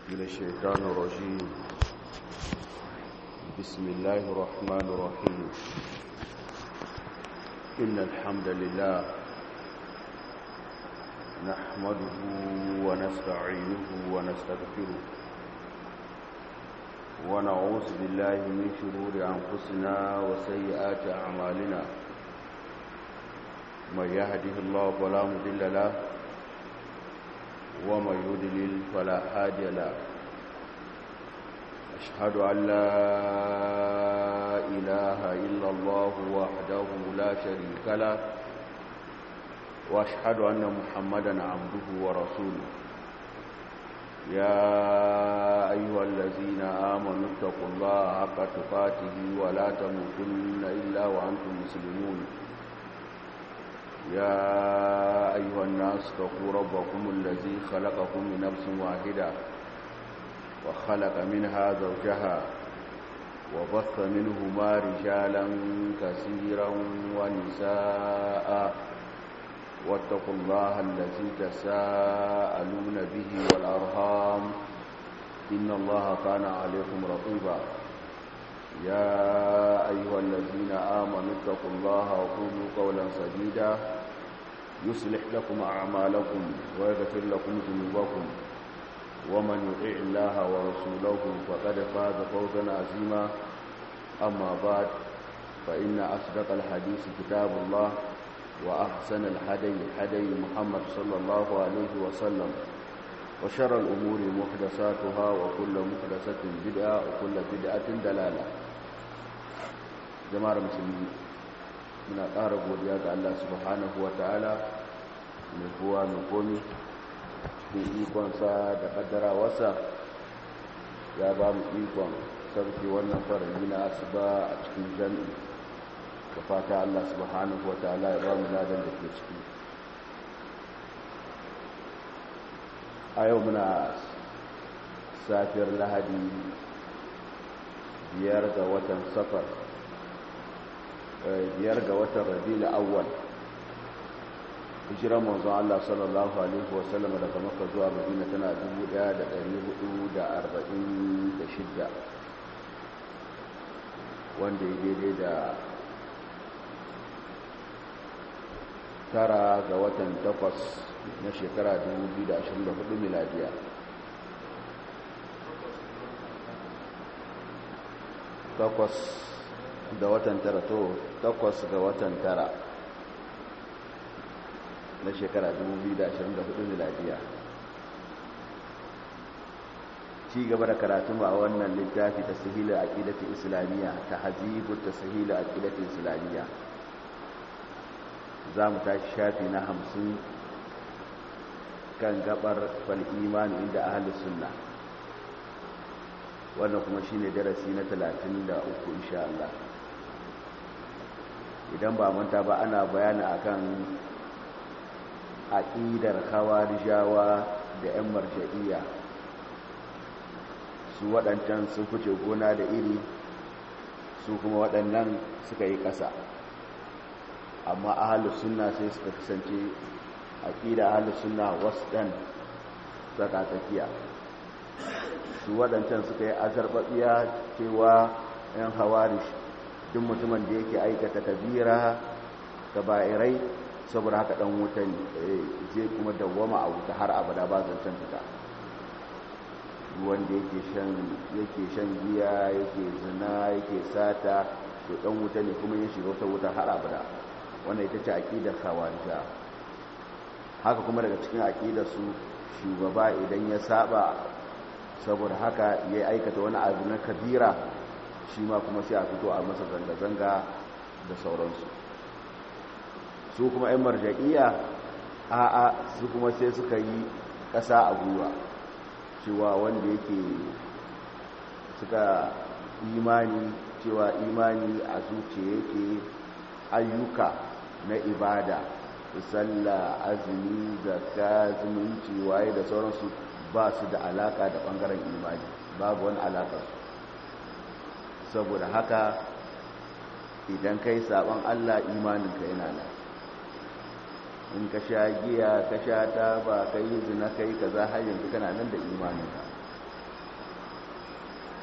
من الشيطان الرجيم بسم الله الرحمن الرحيم إن الحمد لله نحمده ونستعينه ونستغفره ونعوذ بالله من شرور أنفسنا وسيئات أعمالنا من يهده الله فلا مضل له ومن يضلل فلا هادي له أشهد أن لا إله إلا الله وحده لا شريك له وأشهد أن محمدا عبده ورسوله يا أيها الذين آمنوا اتقوا الله حق تقاته ولا تموتن إلا وأنتم مسلمون يا أيها الناس اتقوا ربكم الذي خلقكم من نفس واحدة وخلق منها زوجها وبث منهما رجالا كثيرا ونساء واتقوا الله الذي تساءلون به والأرهام إن الله كان عليكم رقيبا يا أيها الذين آمنوا اتقوا الله وقولوا قولا سديدا يصلح لكم أعمالكم ويغفر لكم ذنوبكم ومن يطع الله ورسوله فقد فاز فوزا عظيما أما بعد فإن أصدق الحديث كتاب الله وأحسن الهدي هدي محمد صلى الله عليه وسلم وشر الأمور محدثاتها وكل محدثة بدعة وكل بدعة دلالة jama'ar musulmi muna ƙara godiya ga Allah subhanahu wa ta'ala mai kowa mai komi cikin ikonsa da ƙaddarawarsa ya ba mu ikon sarki wannan farari na asuba a cikin jami'i da fata Allah subhanahu wa ta'ala ya ba mu ladan da ke ciki a yau muna safiyar lahadi biyar ga watan safar biyar ga watan rabi'ul awwal hijiran manzon Allah sallallahu alaihi wasallam daga Makka zuwa Madina tana 1446 wanda ya daidai da tara ga watan takwas na shekara 2024 miladiya takwas ga watan tara to takwas ga watan tara na shekara 2024 miladiya ci gaba da karatun a wannan littafi ta sahila aqidatul islamiyya ta hazibut ta sahila aqidatul islamiyya za mu tashi shafi na hamsin kan gabar fal imani inda ahlus sunna wannan kuma shine darasi na 33 insha Allah idan ba manta ba ana bayani akan aqidar khawarijawa da ƴan marja'iyya su waɗancan sun fice gona da iri su kuma waɗannan suka yi ƙasa amma ahalus sunna sai suka kasance aqida ahalus sunna wasdan tsaka tsakiya su waɗancan suka yi azarbaɓiya cewa 'yan hawarish duk mutumin da yake aikata kabira ta ba'irai saboda haka ɗan wuta ne zai kuma dawwama a wuta har abada ba zancen fita wanda yake shan giya yake zina yake sata to ɗan wuta ne kuma ya shiga wata wuta har abada wanda ita ce aƙidar kawarja haka kuma daga cikin aƙidar su shugaba idan ya saba saboda haka ya aikata wani abu na kabira shi ma kuma sai a fito a masa zanga-zanga da sauransu su kuma 'yan marja'iya a'a su kuma sai suka yi ƙasa a gwiwa cewa wanda yake suka imani cewa imani a zuciya yake ayyuka na ibada sallah azumi zakka zumunci waye da sauransu ba su da alaka da bangaren imani babu wani alaka saboda haka idan kai saban Allah imaninka yana nan in ka sha giya ka sha taba ka yi zina ka yi ka za har yanzu kana nan da imaninka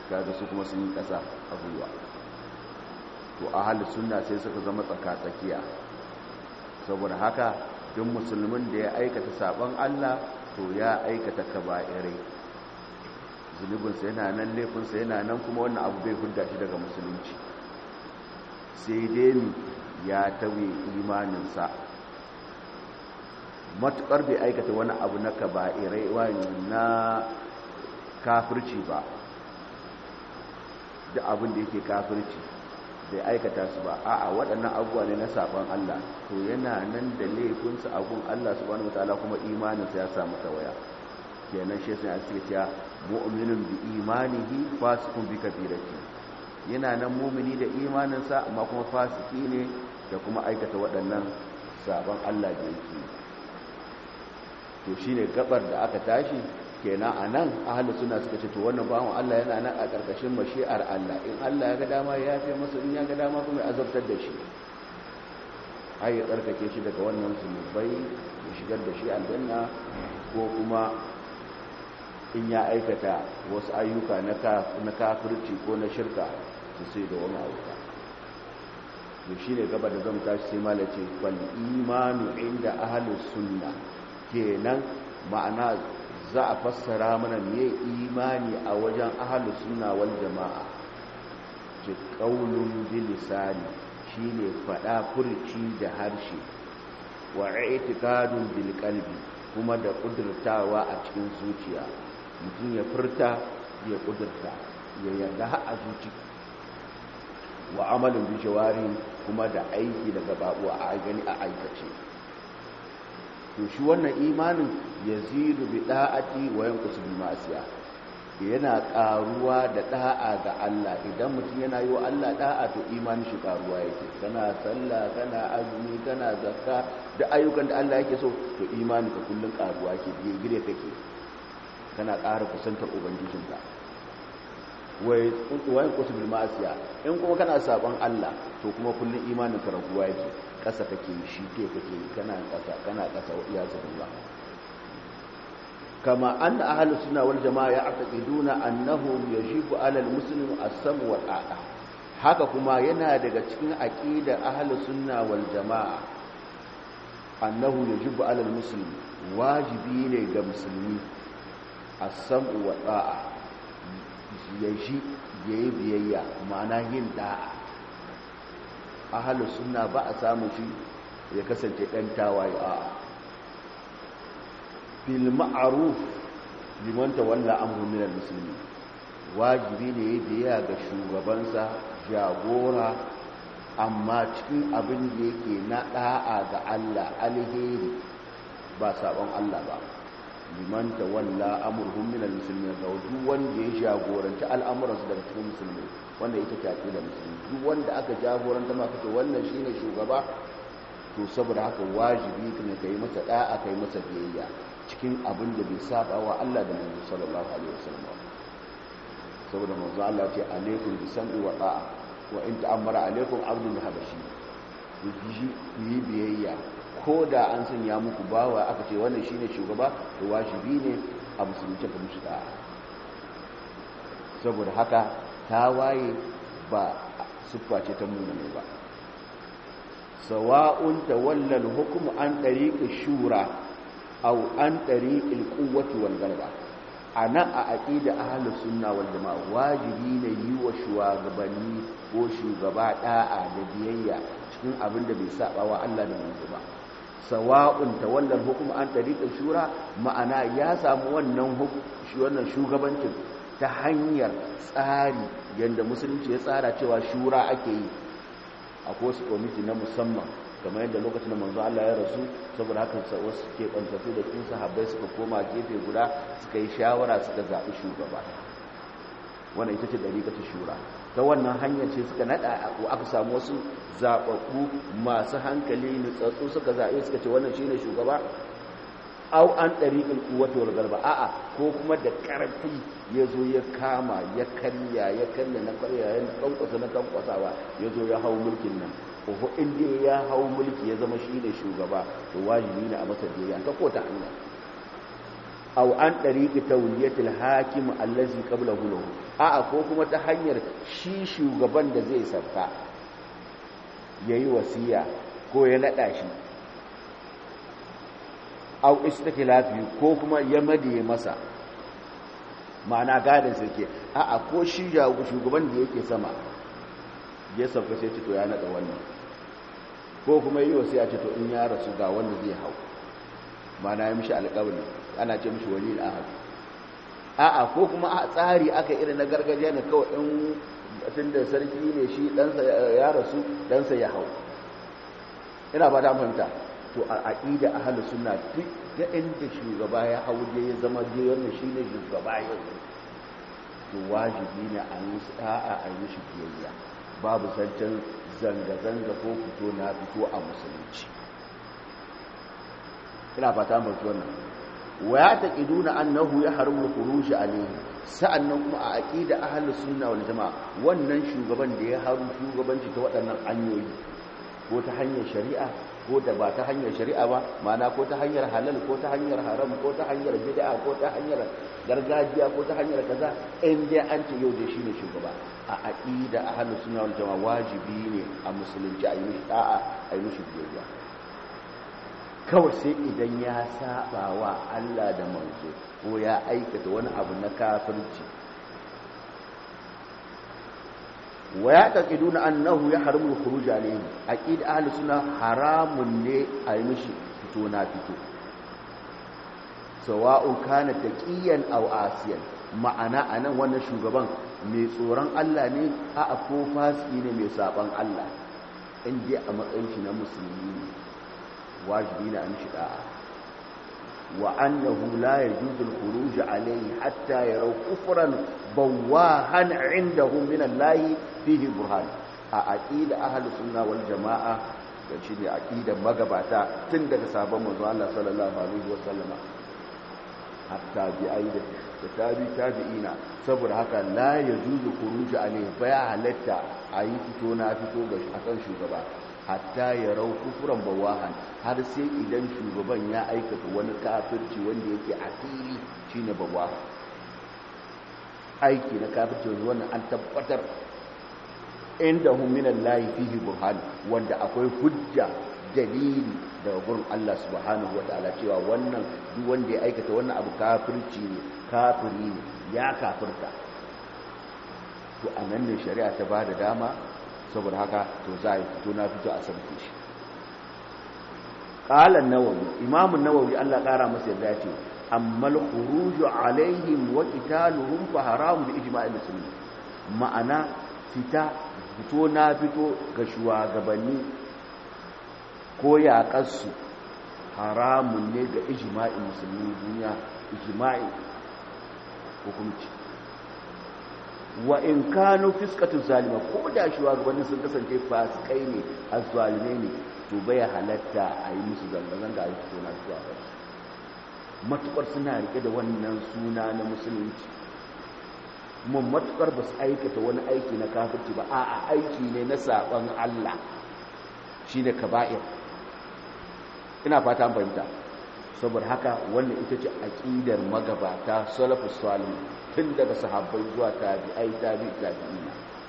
kaga su kuma sun yi ƙasa a gwiwa to ahalus sunna sai suka zama tsaka-tsakiya saboda haka duk musulmin da ya aikata sabon Allah to ya aikata kaba'irai zunubinsa yana nan laifinsa yana nan kuma wannan abu bai hudda shi daga musulunci sai dai ya tauye imaninsa matuƙar bai aikata wani abu na kaba'irai wani na kafirci ba da abin da yake kafirci bai aikata su ba a'a waɗannan abubuwa ne na saɓon Allah to yana nan da laifinsa abun Allah subhanahu wataala kuma imaninsa ya samu tawaya kenan shi sai ake cewa mu'minun bi imanihi fasiqun bi kabirati yana nan mu'mini da imaninsa amma kuma fasiki ne da kuma aikata waɗannan sabon Allah da yake to shine gabar da aka tashi kenan anan ahlus sunna suka ce to wannan bawon Allah yana nan a karkashin mashi'ar Allah in Allah ya ga dama ya yafe masa in ya ga dama kuma ya azabtar da shi ai ya tsarkake shi daga wannan zunubai ya shigar da shi aljanna ko kuma in ya aikata wasu ayyuka na kafirci ko na shirka su sai da wani ayyuka to shi ne gaba da zan tashi sai malace wal imanu inda ahlus sunna kenan ma'ana za a fassara mana me imani a wajen ahlus sunna wal jama'a ce qaulun bil lisani shine fada furci da harshe wa i'tiqadun bil qalbi kuma da kudurtawa a cikin zuciya mutum ya furta ya kudurta ya yarda har a zuci wa amalin bi jawari kuma da aiki da gababu a gani a aikace to shi wannan imanin yazidu bi da'ati wa yanqusu bil ma'siya yana karuwa da da'a ga Allah idan mutum yana yi wa Allah da'a to imanin shi karuwa yake kana sallah kana azumi kana zakka da ayyukan da Allah yake so to imanin ka kullun karuwa ke biye gire kake kana ƙara kusantar ubangijinka wai wai kusul ma'asiya in kuma kana sabon Allah to kuma kullun imanin ka raguwa yake ƙasa kake shi ke kake kana ƙasa kana ƙasa wa iyazu billah kama anna ahlus sunna wal jamaa ya'taqiduna annahu yajibu 'ala al-muslim as-sam wa ta'a haka kuma yana daga cikin aqidar ahlus sunna wal jamaa annahu yajibu 'ala al-muslim wajibi ne ga musulmi as-sam'u wa ta'a yaji yayi biyayya ma'ana yin da'a ahlus sunna ba a samu shi ya kasance dan tawaye a'a bil ma'ruf liman tawalla amru min al-muslimin wajibi ne yayi biyayya ga shugabansa jagora amma cikin abin da yake na da'a ga Allah alheri ba sabon Allah ba liman tawalla amruhum min al-muslimin ga duk wanda ya jagoranci al'amuransu daga cikin musulmi wanda yake tafi da musulmi duk wanda aka jagoranta ma kace wannan shine shugaba to saboda haka wajibi ne kai masa da'a kai masa biyayya cikin abin da bai saba wa Allah da Manzo sallallahu alaihi wasallam saboda manzo Allah ce alaikum bi sam'i wa ta'a wa in ta'ammara alaikum abdul habashi ku yi biyayya ko da an sanya muku bawa aka ce wannan shine shugaba to wajibi ne a musulunci ka mushi da'a saboda haka tawaye ba siffa ce ta muna ne ba sawa'un tawalla al-hukmu an tariqi shura aw an tariqi al-quwwati wal ghalaba ana a aqida ahlus sunna wal jamaa wajibi ne yi wa shugabanni ko shugaba da'a da biyayya cikin abin da bai saba wa Allah da manzo ba sawa'un tawalla al-hukmu an tariqi shura ma'ana ya samu wannan wannan shugabancin ta hanyar tsari yadda musulunci ya tsara cewa shura ake yi akwai wasu kwamiti na musamman kamar yadda lokacin da manzo Allah ya rasu saboda haka wasu ke kwantafi da cikin sahabbai suka koma gefe guda suka yi shawara suka zaɓi shugaba wannan ita ce dariƙa shura ta wannan hanyar ce suka naɗa ko aka samu wasu zaɓaɓɓu masu hankali nutsatsu suka zaɓe suka ce wannan shine shugaba au an ɗariƙin kuwata wal garba a'a ko kuma da ƙarfi ya zo ya kama ya karya ya karya na karya ya kankwasa na kankwasawa ya zo ya hau mulkin nan ko inda ya hau mulki ya zama shi ne shugaba to wajibi ne a masa biyayya ta ko ta hanya aw an dariqi tawliyatil hakim allazi qablahu lahu a'a ko kuma ta hanyar shi shugaban da zai sarka yayi wasiya ko ya nada shi aw istiklafi ko kuma ya madiye masa ma'ana gadin sarki a'a ko shi shugaban da yake sama ya sauka sai ce to ya nada wannan ko kuma yi wasiya ce to in ya rasu ga wanda zai hau ma'ana ya mishi alƙawari ana ce mishi wali ahad a'a ko kuma a tsari aka irin na gargajiya ne kawai in tun da sarki ne shi ɗansa ya rasu ɗansa ya hau ina ba ta fahimta to a aƙida ahalu suna duk da inda shugaba ya hau je ya zama je wannan shi ne shugaba yau to wajibi ne a yi sa'a a yi shi biyayya babu zancen zanga-zanga ko fito na fito a musulunci ina fata mai wannan wa ya taqiduna annahu yahrumu al-khuruj alayhi sa'annan kuma a aqida ahlus sunna wal jamaa wannan shugaban da ya haru shugabanci ta waɗannan hanyoyi ko ta hanyar shari'a ko da ba ta hanyar shari'a ba ma'ana ko ta hanyar halal ko ta hanyar haram ko ta hanyar bid'a ko ta hanyar gargajiya ko ta hanyar kaza in dai an ce yau da shine shugaba a aqida ahlus sunna wal jamaa wajibi ne a musulunci a yi mishi da'a a yi mishi biyayya kawai sai idan ya saba wa Allah da manzo ko ya aikata wani abu na kafirci wa ya taqiduna annahu yahrumu al-khuruj alayhi aqid ahli sunna haramun ne a yi mishi fito na fito sawa'un kana taqiyan aw asiyan ma'ana anan wannan shugaban mai tsoron Allah ne a ko fasiki ne mai saban Allah in dai a matsayin shi na musulmi ne wajibi na an shiga wa annahu la yajuzu al-khuruj alayhi hatta yaraw kufran bawahan indahum min Allah fihi burhan a aqida ahli sunna wal jamaa da shi ne aqidar magabata tun daga sabon manzo Allah sallallahu alaihi wasallam hatta bi aida da tabi tabi'ina saboda haka la yajuzu khuruj alayhi baya halatta ayi fito na fito ga akan shugaba hatta ya rau kufuran bawahan har sai idan shugaban ya aikata wani kafirci wanda yake a fili shine bawahan aiki na kafirci wannan an tabbatar inda hum min Allah fihi burhan wanda akwai hujja dalili daga gurin Allah subhanahu wataala cewa wannan duk wanda ya aikata wannan abu kafirci ne kafiri ne ya kafirta to anan ne shari'a ta bada dama saboda haka to za a yi fito na fito a sarki shi ƙalan nawawi imamun nawawi allah ƙara masa yadda ce amma al-khuruju alaihim wa qitaluhum fa haramun bi ijma'il muslimin ma'ana fita fito na fito ga shugabanni ko yaƙarsu haramun ne ga ijma'in musulmi duniya ijma'i hukunci wa in kanu fiskatu zalima ko da shugabannin sun kasance fasikai ne azzalimai ne to bai halatta a yi musu zanga-zanga a yi fito na fito a kansu matukar suna rike da wannan suna na musulunci mun matukar ba su aikata wani aiki na kafirci ba a aiki ne na saban Allah shi ne kaba'ir ina fata fahimta saboda haka wannan ita ce aƙidar magabata salafus salih tun daga sahabbai zuwa tabi'ai tabi tabi'ina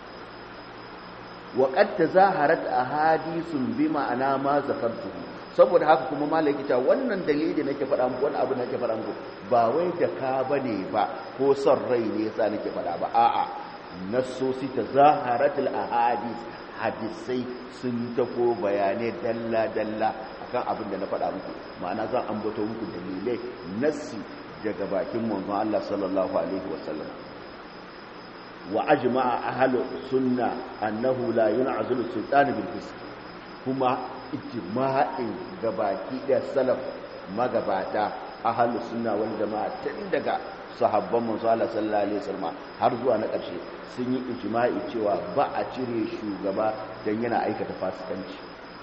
wa qad tazaharat ahadithun bi ma'ana ma zakartuhu saboda haka kuma malaki ta wannan dalili da nake faɗa muku wani abu nake faɗa muku ba wai da ka bane ba ko son rai ne yasa nake faɗa ba a'a nassosi tazaharat al ahadith hadisai sun tafo bayanai dalla dalla akan abin da na faɗa muku ma'ana zan ambato muku dalilai nassi daga bakin manzon Allah sallallahu alaihi wasallam wa ajma'a ahlu sunna annahu la yun'azilu sultan bil fisq kuma ijma'in gabaki da salaf magabata ahlu sunna wal jama'a tun daga sahabban manzo Allah sallallahu alaihi wasallam har zuwa na ƙarshe sun yi ijma'i cewa ba a cire shugaba dan yana aikata fasikanci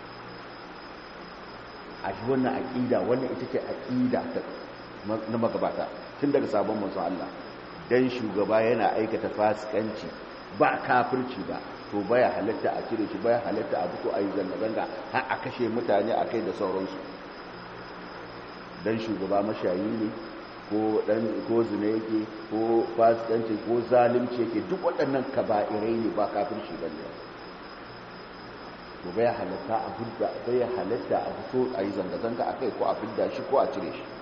a shi wannan aqida wannan ita ce aqida na magabata tun daga sabon manzo Allah dan shugaba yana aikata fasikanci ba kafirci ba to baya halatta a cire shi baya halatta a fito a yi zanga-zanga har a kashe mutane a kai da sauransu dan shugaba mashayi ne ko dan ko zina yake ko fasikanci ko zalunci yake duk waɗannan kaba'irai ne ba kafirci bane to bai halatta a hudda bai halatta a fito a yi zanga-zanga a kai ko a fidda shi ko a cire shi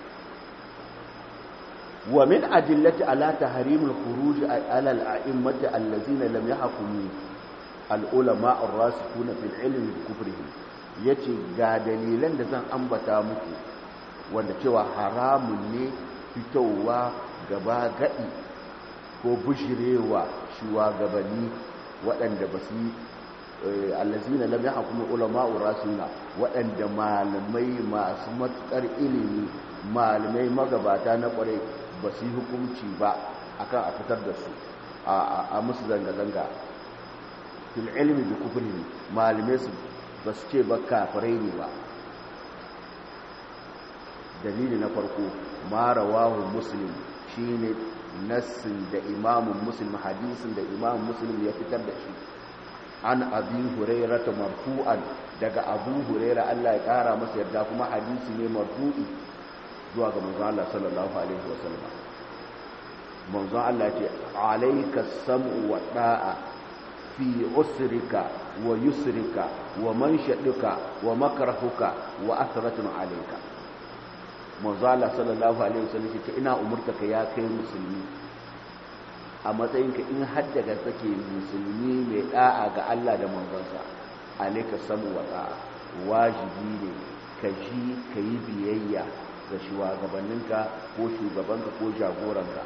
wa min adillati ala tahrimil khuruj ala al-a'immati allazina lam yahkumu al-ulama ar-rasikhuna fil ilmi bi kufrihim yace ga dalilan da zan ambata muku wanda cewa haramun ne fitowa gaba gadi ko bushirewa shugabanni waɗanda ba su yi allazina lam yahkumu ulama'u rasuna waɗanda malamai masu matukar ilimi malamai magabata na kware ba su yi hukunci ba akan a fitar da su a musu zanga-zanga fil ilmi bi kufrihi malamai su ba su ce ba kafirai ne ba dalili na farko ma rawahu muslim shine nassin da imamun muslim hadisin da imamun muslim ya fitar da shi an abi huraira ta marfu'an daga abu huraira Allah ya kara masa yarda kuma hadisi ne marfu'i zuwa ga manzon Allah sallallahu alaihi wasallam manzon Allah ce alayka sam'u wa da'a fi usrika wa yusrika wa manshaduka wa makrahuka wa athratun alayka manzon Allah sallallahu alaihi wasallam ce ina umurtaka ya kai musulmi a matsayinka in haddaga take musulmi mai da'a ga Allah da manzansa alaika samu wa da'a wajibi ne ka ji ka yi biyayya ga shugabanninka ko shugabanka ko jagoranka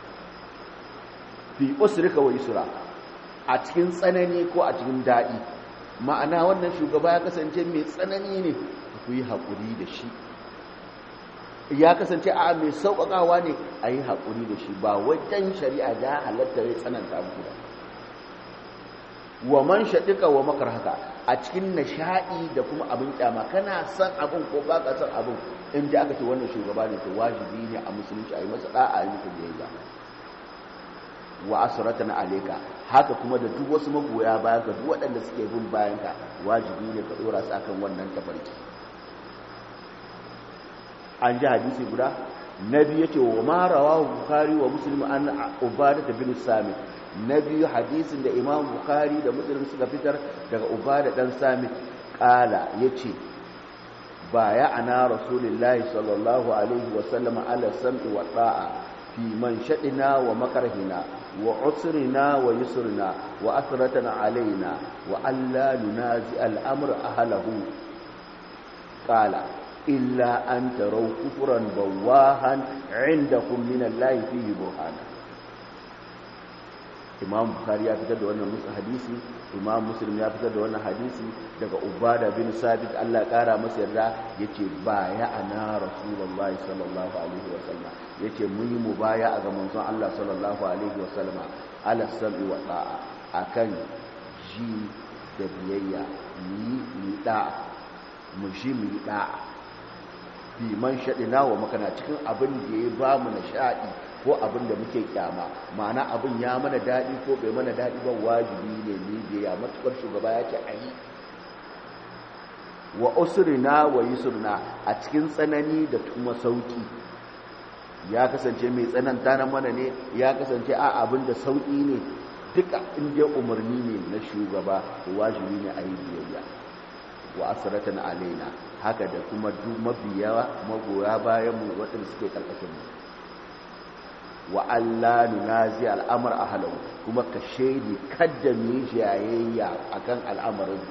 fi usrika wa yusra a cikin tsanani ko a cikin daɗi ma'ana wannan shugaba ya kasance mai tsanani ne ku yi haƙuri da shi ya kasance a mai sauƙaƙawa ne a yi haƙuri da shi ba wajen shari'a da halatta ya tsananta muku ba wa man shaɗiƙa wa makar haka a cikin nishaɗi da kuma abin ƙyama kana son abin ko ba ka son abin in da aka ce wannan shugaba ne to wajibi ne a musulunci a yi masa ɗa'a a yi masa biyayya wa asratan alayka haka kuma da duk wasu magoya bayan ka duk waɗanda suke bin bayan ka wajibi ne ka ɗora su akan wannan tafarki an ji hadisi guda nabi yace wa ma rawahu bukhari wa muslim an ubadah bin samit nabi hadisin da imam bukhari da muslim suka fitar daga ubadah dan samit kala yace baya ana rasulullahi sallallahu alaihi wa sallam ala sam'i wa ta'a fi man shadina wa makarhina wa usrina wa yusrina wa athratana alaina wa alla nunazi al-amr ahlahu qala illa an tarau kufuran bawahan indakum min Allah fihi burhana Imam Bukhari ya fitar da wannan musu hadisi Imam Muslim ya fitar da wannan hadisi daga Ubada bin Sabit Allah kara masa yarda yace baya ana Rasulullahi sallallahu alaihi wa sallam yace mun yi mubaya ga manzon Allah sallallahu alaihi wa sallam ala sam'i wa ta'a akan ji da biyayya ni ni da'a mu ji mu yi da'a fi man shaɗina wa makana cikin abin da ya ba mu nishaɗi ko abin da muke kyama ma'ana abin ya mana daɗi ko bai mana daɗi ba wajibi ne ni da ya matukar shugaba ya ce a yi wa usrina wa yusrina a cikin tsanani da kuma sauki ya kasance mai tsananta na mana ne ya kasance a abin da sauki ne duka inda umarni ne na shugaba wajibi ne a yi biyayya wa asratan alaina haka da kuma duk mabiya magoya bayan mu waɗanda suke karkashin mu wa Allah nunazi al'amar ahlahu kuma ka shaidi kadda mu jayayya akan al'amarin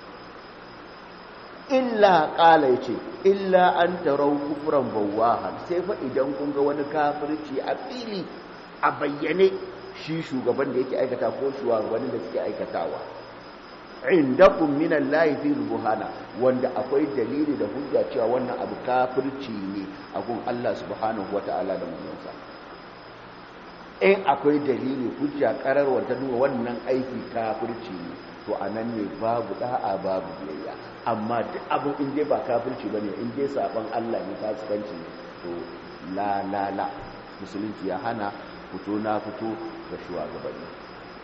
illa qala yace illa an tarau kufran bawahan sai fa idan kun ga wani kafirci a fili a bayyane shi shugaban da yake aikata ko shugabannin da suke aikatawa indakum min Allah fi rubuhana wanda akwai dalili da hujja cewa wannan abu kafirci ne a gun Allah subhanahu wata'ala da manzonsa in akwai dalili hujja karar wanda nuna wannan aiki kafirci ne to anan ne babu da'a babu biyayya amma duk abin in dai ba kafirci bane in dai saban Allah ne fasikanci ne to la la la musulunci ya hana fito na fito ga shugabanni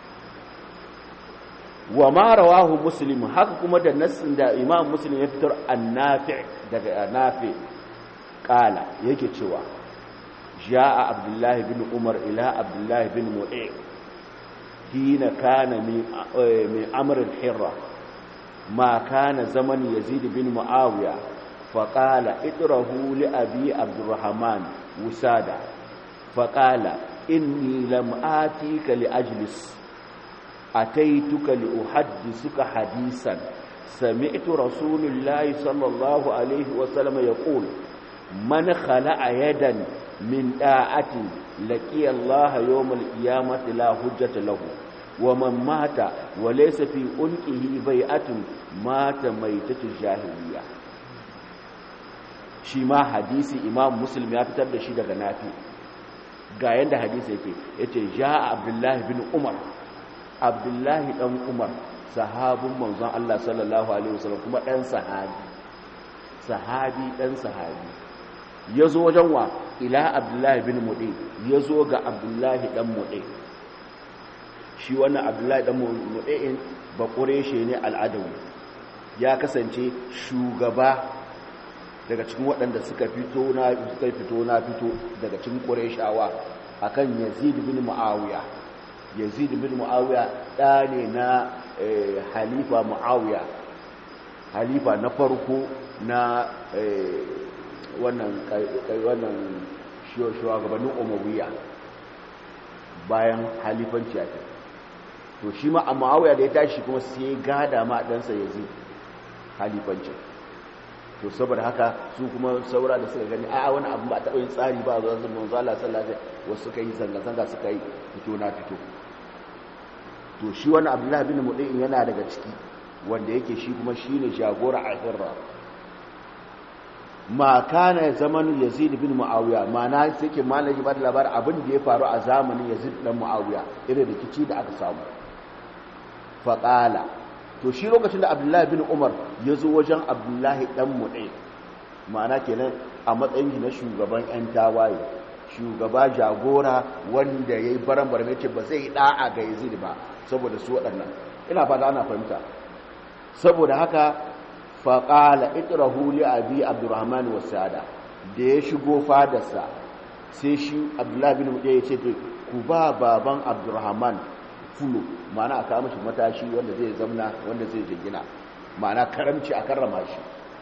wa ma rawahu muslim haka kuma da nassin da imam muslim ya fitar annafi daga nafi kala yake cewa ja'a abdullahi bin umar ila abdullahi bin mu'i hina kana min amr al-hirra ma kana zaman yazid bin muawiya faqala idrahu li abi abdurrahman wusada faqala inni lam atika li ajlis ataituka li uhaddisuka hadisan sami'tu rasulullahi sallallahu alaihi wa sallam yaqul man khala'a yadan min da'ati laqiya Allah yawm al-qiyamati la hujjata lahu wa man mata wa laysa fi unqihi bai'atun mata maitatu jahiliya shi ma hadisi imam muslim ya fitar da shi daga nafi ga yanda hadisi yake yace ja abdullahi bin umar abdullahi dan umar sahabin manzon Allah sallallahu alaihi wasallam kuma dan sahabi sahabi dan sahabi yazo wajen wa ila abdullahi bin mudi yazo ga abdullahi dan mudi shi wannan abdullahi dan mudi ba quraishi ne al'adawi ya kasance shugaba daga cikin waɗanda suka fito na suka fito na fito daga cikin qurayshawa akan yazid bin muawiya yazid bin muawiya da ne na halifa muawiya halifa na farko na wannan wannan shugabannin umayya bayan halifanci ake to shi ma a muawiya da ya tashi kuma sai gada ma ɗansa yazid halifanci to saboda haka su kuma saura da suka gani a wani abu ba taɓa yin tsari ba zuwa zama manzala sallallahu wasu suka yi zanga-zanga suka yi fito na fito to shi wani abdullahi bin muɗin yana daga ciki wanda yake shi kuma shi ne jagora a hirra ma kana zamanin yazid bin muawiya ma'ana sai ke malaki ba da labarin abin da ya faru a zamanin yazid dan muawiya irin rikici da aka samu faƙala to shi lokacin da abdullahi bin umar ya zo wajen abdullahi dan muɗe ma'ana kenan a matsayin na shugaban 'yan tawaye shugaba jagora wanda ya yi baran-baran ya ce ba zai ɗa'a ga yazid ba saboda su waɗannan ina fata ana fahimta saboda haka faƙala itirahu li abi abdurrahman wasada da ya shigo fadarsa sai shi abdullahi bin muɗe ya ce ku ba baban abdurrahman fulo ma'ana a kawo mashi matashi wanda zai zamna wanda zai jingina ma'ana karamci a karrama shi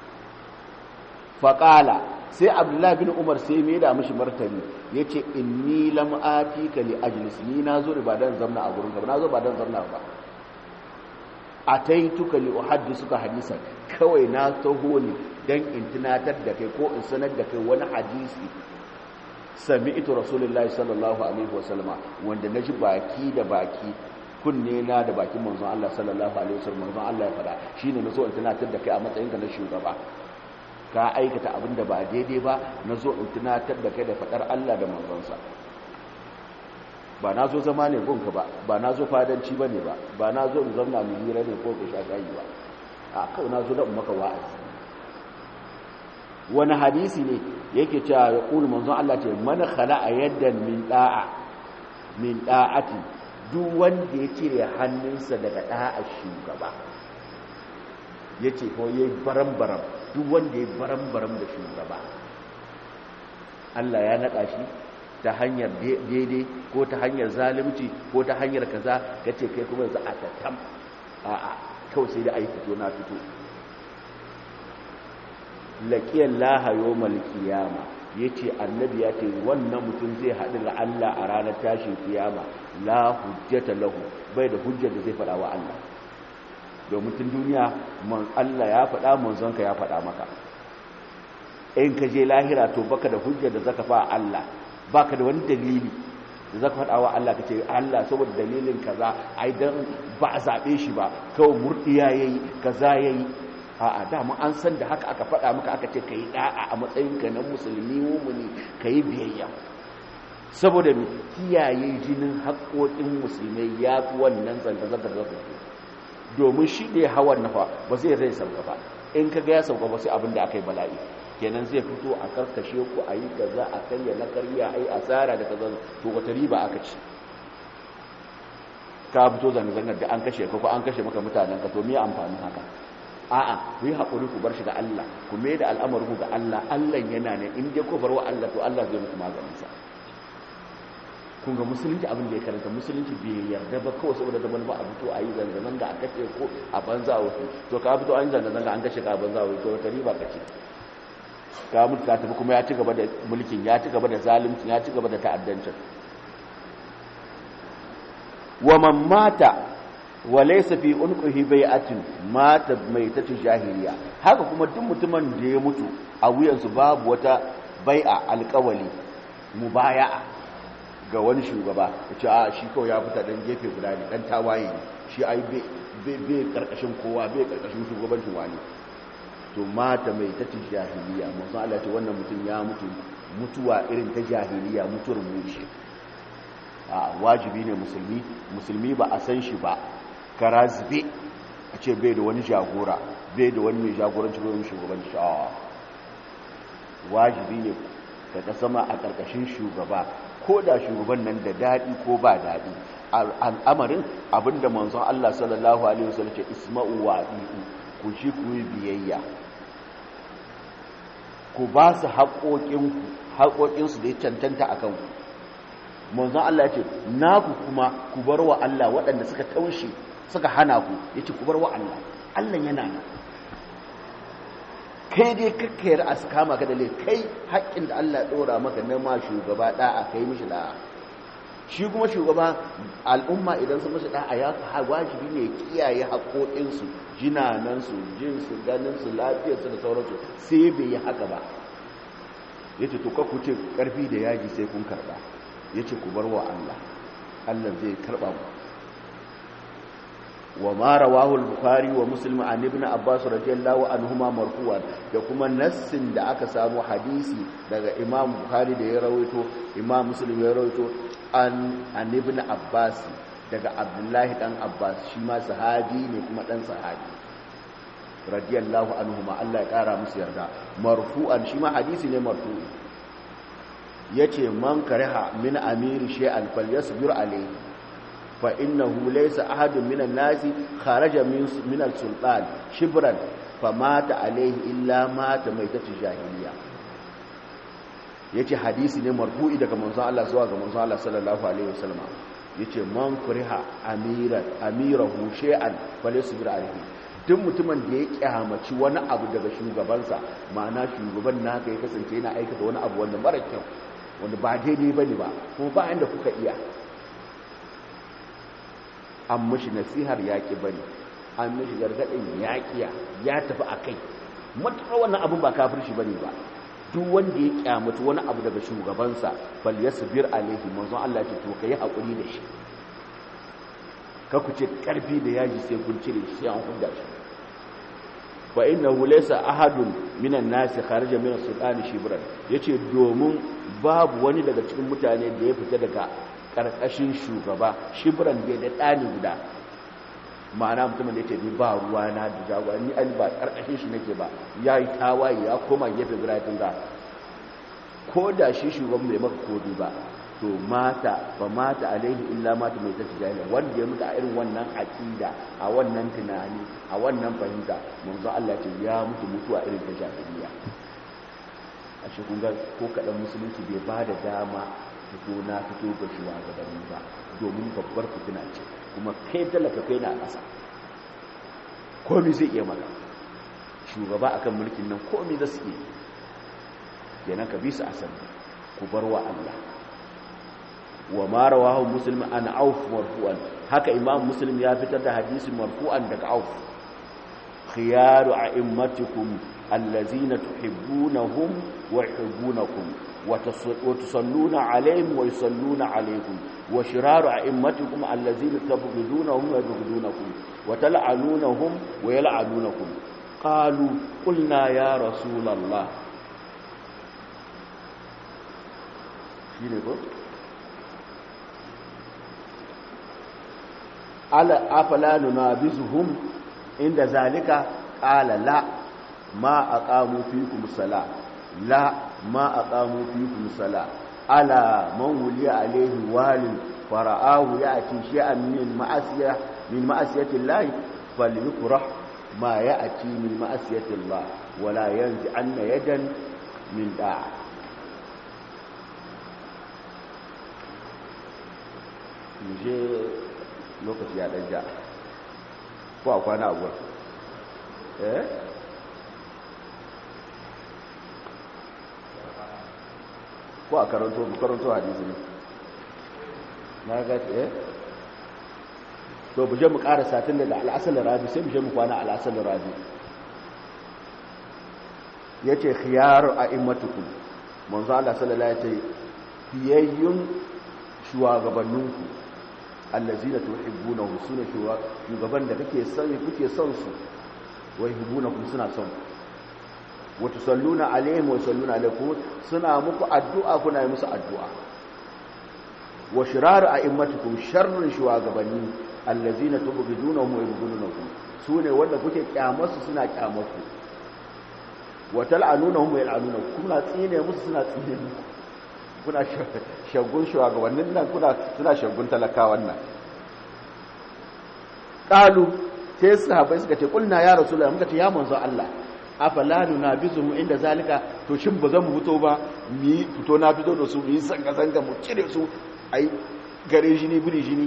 faƙala sai abdullahi bin umar sai mai da mashi martani ya ce inni lam'ati ka li ajlis ni na zo ba don zamna a gurin gaba na zo ba don zamna ba a ta yi tuka li suka hadisan kawai na taho ne don in tunatar da kai ko in sanar da kai wani hadisi sami ito rasulullahi sallallahu alaihi wasallama wanda na ji baki da baki kunne na da bakin manzon Allah sallallahu alaihi wasallam manzon Allah ya fada shine nazo in tunatar da kai a matsayin ka na shugaba ka aikata abin da ba daidai ba nazo in tunatar da kai da fadar Allah da manzonsa ba na zo zama ne gunka ba ba na zo fadanci ba ne ba ba na zo in zauna mu hira ne ko ka sha gayi ba a kawai na zo da maka wa'azi wani hadisi ne yake cewa ya ƙulu manzon Allah ce mana khala a yadda min da'a min da'ati duk wanda ya cire hannunsa daga da'a shugaba ya ce ko ya yi baram-baram duk wanda ya baram-baram da shugaba Allah ya naɗa shi ta hanyar daidai ko ta hanyar zalimci ko ta hanyar kaza ka ce kai kuma za a tattam a'a kawai sai da a yi fito na fito laƙiyar lahayo malkiyama ya ce annabi ya ce wannan mutum zai haɗu da Allah a ranar tashin kiyama la hujjata lahu bai da hujjar da zai faɗa wa Allah domin tun duniya Allah ya faɗa manzonka ya faɗa maka in ka je lahira to baka da hujjar da zaka fa Allah baka da wani dalili da zaka faɗa wa Allah kace Allah saboda dalilin kaza ai dan ba a zabe shi ba kawai murdiya yayi kaza yayi a'a dama an san da haka aka faɗa maka aka ce kai da'a a matsayin ka na musulmi mu'mini kai biyayya saboda mu kiyaye jinin haƙoƙin musulmai ya fi wannan zanga-zangar zaka domin shi ne hawan nafa ba zai rai sauka ba in ka ga ya sauka ba sai abin da aka yi bala'i kenan zai fito a karkashe ku a yi kaza a karya na karya a yi asara da kaza to wata riba aka ci ka fito zanga-zangar da an kashe ka ko an kashe maka mutanen ka to me amfanin haka a'a ku yi haƙuri ku bar shi ga Allah ku mai da al'amarin ku ga Allah Allah yana ne in dai ku bar wa Allah to Allah zai muku maganin sa kun ga musulunci abin da ya karanta musulunci bai yarda ba kawai saboda da wani ba a fito a yi zanga-zanga a kashe ko a banza wasu to ka fito an yi zanga-zanga an kashe ka a banza wasu to wata riba ka ce ka mutu ka tafi kuma ya ci gaba da mulkin ya ci gaba da zaluncin ya ci gaba da ta'addancin wa man mata wa laysa fi unqihi bai'atun mata maitatu jahiliya haka kuma duk mutumin da ya mutu a wuyansu babu wata bai'a alƙawali mubaya'a ga wani shugaba ya ce a shi kawai ya fita dan gefe guda ne dan tawaye ne shi ai bai karkashin kowa bai karkashin shugabancin wani to mata mai ta ci jahiliya masu Allah ce wannan mutum ya mutu mutuwa irin ta jahiliya mutuwar mushe a wajibi ne musulmi musulmi ba a san shi ba kara zube a ce bai da wani jagora bai da wani mai jagoranci ko wani shugabanci a wajibi ne ka sama a karkashin shugaba ko da shugaban nan da daɗi ko ba daɗi al'amarin abinda manzon Allah sallallahu alaihi wasallam ce isma'u wa abi'u ku shi ku yi biyayya ku ba su haƙoƙinku haƙoƙinsu da ya cancanta a kanku manzon Allah ya ce naku kuma ku bar wa Allah waɗanda suka taushe suka hana ku ya ce ku bar wa Allah Allah yana nan kai dai kakkayar a su kama ka da lai kai haƙƙin da Allah ɗora maka na ma shugaba ɗa'a kai mishi ɗa'a shi kuma shugaba al'umma idan su mishi ɗa'a ya wajibi ne kiyaye haƙoƙinsu jinanansu jinsu ganinsu lafiyarsu da sauransu sai bai yi haka ba ya ce to ku ce ƙarfi da yaji sai kun karɓa ya ce ku bar wa Allah Allah zai karɓa mu wa ma rawahu al-bukhari wa muslim an ibn abbas radiyallahu anhuma marfu'an da kuma nassin da aka samu hadisi daga imam bukhari da ya rawaito imam muslim ya rawaito an an ibn abbas daga abdullahi dan abbas shi ma sahabi ne kuma dan sahabi radiyallahu anhuma Allah ya kara musu yarda marfu'an shi ma hadisi ne marfu'i yace man kariha min amiri shay'an falyasbir alayhi fa innahu laysa ahadun minan nasi kharaja min min al-sultan shibran famata alayhi illa mata maitatu jahiliya yace hadisi ne marfu'i daga manzon Allah zuwa ga manzon Allah sallallahu alaihi wasallam yace man kuriha amira amirahu shay'an falyasbir alayhi duk mutumin da ya kyamaci wani abu daga shugabansa ma'ana shugaban naka ya kasance yana aikata wani abu wanda mara kyau wanda ba daidai bane ba kuma ba inda kuka iya an mashi nasihar yaƙi bane an mashi gargaɗin yaƙiya ya tafi a kai matuƙar wannan abin ba kafirci bane ba duk wanda ya kyamata wani abu daga shugabansa bal yasbir alaihi manzon Allah ce to kai hakuri da shi ka ku ce karfi da yaji sai kun cire shi sai an hudda shi fa innahu laysa ahadun minan nasi kharaja min as-sultani shibran yace domin babu wani daga cikin mutane da ya fita daga karkashin shugaba shibran bai da dani guda ma'ana mutumin da yake ni ba ruwa na da jagora ni an ba karkashin shi nake ba yayi tawaye ya koma gefe guda tun ga ko da shi shugaban bai maka kodi ba to mata ba mata alaihi illa mata mai ta tijaniya wanda ya mutu a irin wannan aqida a wannan tunani a wannan fahimta manzo Allah ce ya mutu mutuwa irin ta jahiliya a shi kun ga ko kadan musulunci bai ba da dama fito na fito ga shugabanni ba domin babbar fitina ce kuma kai talaka kai na ƙasa komi zai iya maka shugaba akan mulkin nan komi za su iya kenan ka bi su asali ku bar wa Allah wa ma rawahu muslim an auf marfu'an haka imam muslim ya fitar da hadisi marfu'an daga auf khiyaru a'immatikum allazina tuhibbunahum wa yuhibbunakum wa tusalluna alaihim wa yusalluna alaikum wa shiraru a'immatikum allazina tabghidunahum wa yabghidunakum wa tal'anunahum wa yal'anunakum qalu qulna ya rasulullah shine ko ala afala nunabizuhum inda zalika qala la ma aqamu fikum sala la ma aqamu fikum sala ala man wuliya alayhi walin fara'ahu ya'ti shay'an min ma'asiya min ma'asiyati llahi falyukrah ma ya'ti min ma'asiyati llah wala yanzi anna yadan min da'a je lokaci ya ɗan ja ko a kwana a gurin eh ko a karanto bu karanto hadisi ne na ga eh to bu je mu ƙara satin daga al'asal rabi sai mu je mu kwana al'asal rabi yace khiyar a'immatukum manzo Allah sallallahu alaihi wasallam fiyayyun shugabanninku allazina tuhibbunahu sune shugaban da kake son kuke son su wa yuhibbunakum suna son wa tusalluna alaihim wa yusalluna alaikum suna muku addu'a kuna yi musu addu'a wa shiraru a'immatukum sharrun shugabanni allazina tubghidunahum wa yubghidunakum sune wanda kuke kyamarsu suna kyamarku wa tal'anunahum wa yal'anunakum kuna tsine musu suna tsine muku kuna shagun shugabannin nan kuna suna shagun talakawan nan qalu sai sahabbai suka ce kulna ya rasulullahi muka ce ya manzo Allah afala nunabizuhum inda zalika to shin ba zan fito ba mi fito na fito da su mi sanga sanga mu cire su ai gare jini biri jini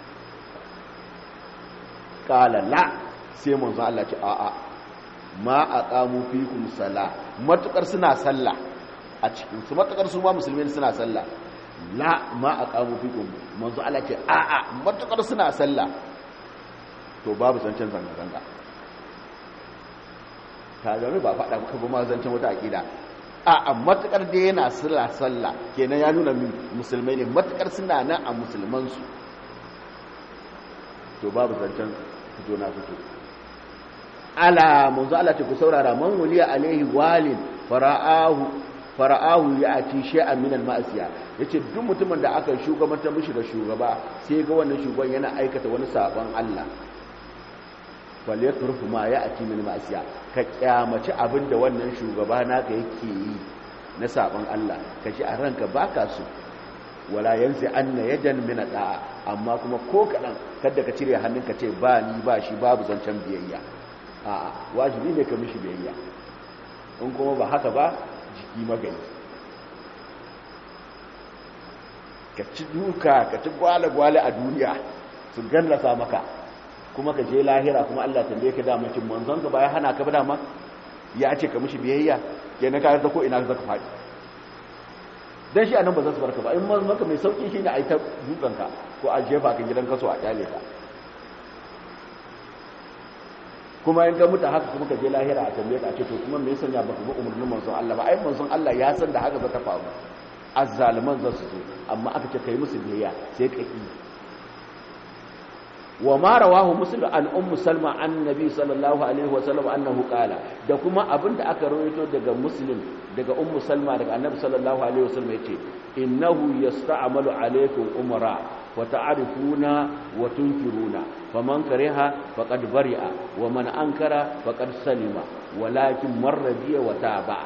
qala la sai manzo Allah ce a a ma aqamu fikum sala matukar suna sallah a cikin su matukar su ma musulmi suna sallah la ma aqamu fikum manzo Allah ce a a matukar suna sallah to babu zancen zanga zanga ta gami ba faɗa ka ba ma zancen wata aƙida a a matukar da yana sallah sallah kenan ya nuna musulmai ne matukar suna nan a musulmansu to babu zancen fito na fito ala manzo Allah ce ku saurara man wuliya alaihi walin fara'ahu fara'ahu ya ati shay'an min al-ma'siya yace duk mutumin da aka shugabantar mishi da shugaba sai ga wannan shugaban yana aikata wani sabon Allah falyaturfu ma ya ati min ma'siya ka kyamaci abinda wannan shugaba naka yake yi na sabon Allah ka ji a ranka baka su wala yanzi anna yadan min da'a amma kuma ko kadan kada ka cire hannunka ce ba ni ba shi babu zancen biyayya a'a wajibi ne ka mishi biyayya in kuma ba haka ba jiki magani ka ci duka ka ci gwale-gwale a duniya su gallasa maka kuma ka je lahira kuma Allah tambaye ka dama cin manzon ka baya hana ka ba dama ya ce ka mishi biyayya kenan ka ta ko ina zaka faɗi dan shi anan ba za su barka ba in maka mai sauki shine a yi ta dukan ka ko a jefa ka gidan kaso a kyale ka kuma in ga mutu haka kuma ka je lahira a tambaye ka ce to kuma me yasa ya baka bi umarnin manzon Allah ba ai manzon Allah ya san da haka za ta faru azzaliman za su zo amma aka ce kai musu biyayya sai ka yi wa ma rawahu muslim an ummu salma an nabi sallallahu alaihi wa sallam annahu qala da kuma abinda aka rawaito daga muslim daga ummu salma daga annabi sallallahu alaihi wa sallam yace innahu yasta'malu alaikum umara wa ta'rifuna wa tunkiruna faman kariha faqad bari'a wa man ankara faqad salima walakin marradiya wa taba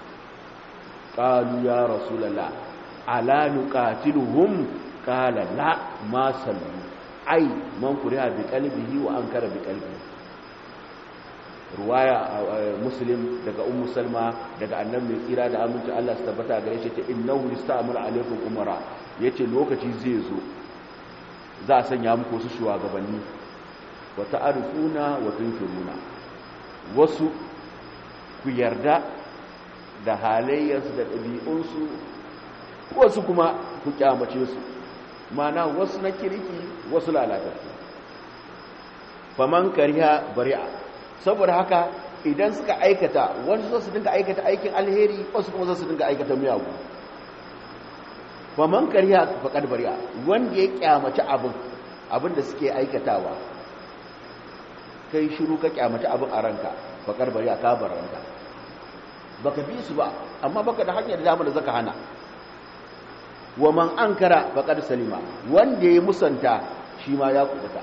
qalu ya rasulullah ala nuqatiluhum qala la ma sallu ai man kuriha bi qalbihi wa ankara bi qalbihi ruwaya muslim daga ummu salma daga annabi mai tsira da aminci Allah su tabbata gare shi ta innahu yasta'muru alaikum umara yace lokaci zai zo za a sanya muku wasu shugabanni wa ta'arifuna wa tunkiruna wasu ku yarda da halayyarsu da ɗabi'unsu wasu kuma ku kyamace su mana wasu na kirki wasu lalatattu faman kariya bari'a saboda haka idan suka aikata wasu za su dinga aikata aikin alheri wasu kuma za su dinga aikata miyagu faman kariya faƙar bari'a wanda ya kyamaci abin abin da suke aikatawa kai shiru ka kyamaci abin a ranka faƙar bari'a ka bar ranka baka bi su ba amma baka da hanyar damar da zaka hana wa man ankara faqad salima wanda ya musanta shi ma ya kubuta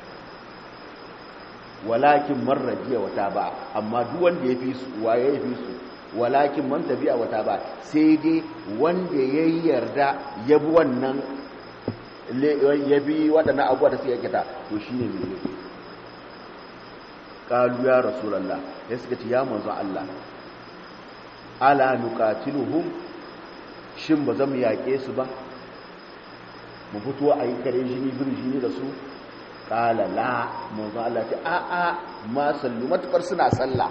walakin man radiya wata ba amma duk wanda ya fi su waye ya fi su walakin man tabi'a wata ba sai dai wanda ya yarda ya bi wannan ya bi waɗannan abubuwa da suka kita to shine mai laifi qalu ya rasulullah ya suka ce ya manzo Allah ala nuqatiluhum shin ba zan yaƙe su ba mu fito a yi kare jini bir jini da su kala la manzo Allah ce a a ma sallu matukar suna sallah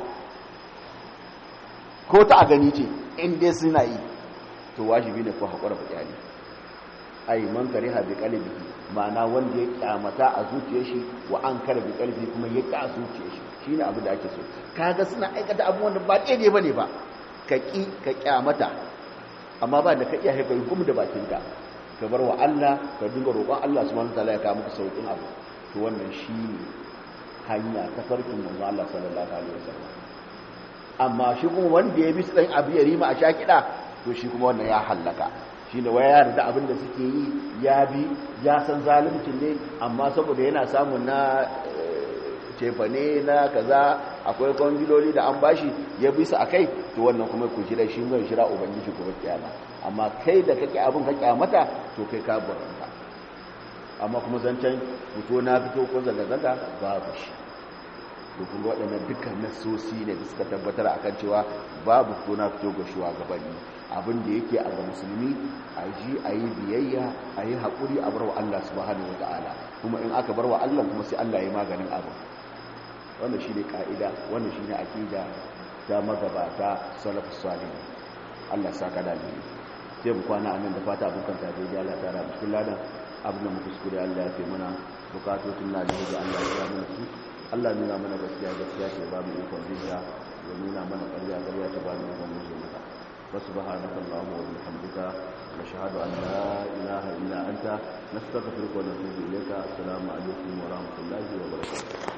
ko ta a gani ce in dai suna yi to wajibi ne ko hakura ba kyali ai man kariha bi qalbihi ma'ana wanda ya kyamata a zuciyar shi wa an kare bi qalbi kuma ya ka zuciyar shi shine abu da ake so kaga suna aikata abubuwan da ba daidai bane ba ka ki ka kyamata amma ba da ka iya haifar gum da bakinka ka bar wa Allah ka dinga roƙon Allah subhanahu wataala ya kawo maka saukin abu to wannan shine hanya ta farkin manzo Allah sallallahu alaihi wasallam amma shi kuma wanda ya bi su dan abu ya rima a shakida to shi kuma wannan ya hallaka shine waya yarda abin da suke yi ya bi ya san zaluncin ne amma saboda yana samun na cefane na kaza akwai kwangiloli da an bashi ya bi su akai to wannan kuma ku jira shi zai shira ubangiji ku kiyama amma kai da kake abin ka kyamata to kai ka buranta amma kuma zancen fito na fito ko zanga-zanga babu shi to kun waɗannan dukkan nasosi ne da suka tabbatar akan cewa babu fito na fito ga shugabanni abin da yake a ga musulmi a ji a yi biyayya a yi haƙuri a barwa Allah subhanahu wa ta'ala kuma in aka barwa Allah kuma sai Allah ya yi maganin abin wannan shi ne ƙa'ida wannan shi ne aƙida ta magabata salafus salihin Allah saka da alheri sai mu kwana anan da fata abokan ta dai Allah ta rabu cikin ladan abin da mu kuskure Allah ya fi mana bukatotun na da Allah ya mana su Allah nuna mana gaskiya gaskiya ce ba mu ikon bisa ya nuna mana ƙarya ƙarya ce ba mu ikon musu mata وسبحانك اللهم وبحمدك نشهد أن لا إله إلا أنت نستغفرك ونتوب إليك السلام عليكم ورحمة الله وبركاته